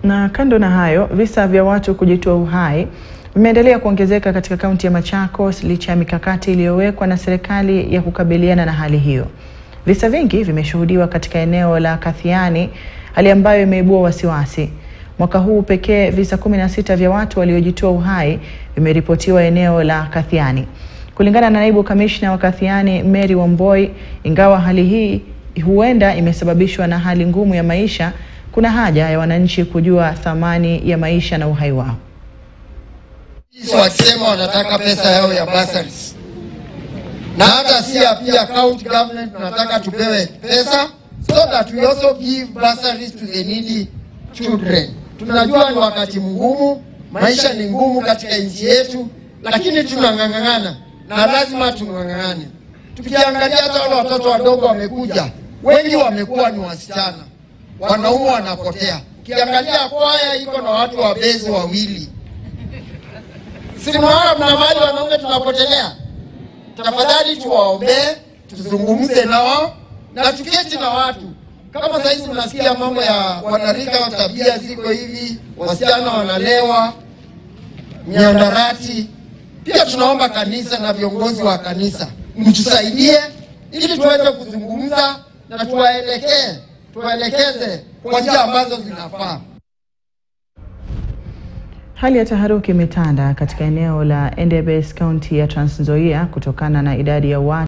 Na kando na hayo, visa vya watu kujitoa uhai vimeendelea kuongezeka katika kaunti ya Machakos licha ya mikakati iliyowekwa na serikali ya kukabiliana na hali hiyo. Visa vingi vimeshuhudiwa katika eneo la Kathiani, hali ambayo imeibua wasiwasi. Mwaka huu pekee visa 16 vya watu waliojitoa uhai vimeripotiwa eneo la Kathiani. Kulingana na naibu kamishna wa Kathiani Mary Wamboi, ingawa hali hii huenda imesababishwa na hali ngumu ya maisha, kuna haja ya wananchi kujua thamani ya maisha na uhai wao. wakisema wanataka pesa yao ya bursaries, na hata si ya pia county government tunataka tupewe pesa so that we also give bursaries to the needy children. Tunajua ni wakati mgumu, maisha ni ngumu katika nchi yetu, lakini tunang'ang'ana na lazima tung'ang'ane. Tukiangalia hata wale watoto wadogo wamekuja, wengi wamekuwa ni wasichana, wanaume wanapotea. Ukiangalia kwaya iko na watu wabezi wawili Simnaona mna mali wanaume tunapotelea. Tafadhali tuwaombee, tuzungumze na wao na tuketi na watu. Kama saizi mnasikia mambo ya wanarika, tabia ziko hivi, wasichana wanalewa, miandarati. Pia tunaomba kanisa na viongozi wa kanisa mtusaidie, ili tuweze kuzungumza na tuwaelekee, tuwaelekeze kwa njia ambazo zinafaa. Hali ya taharuki imetanda katika eneo la Endebess, kaunti ya Trans Nzoia kutokana na idadi ya watu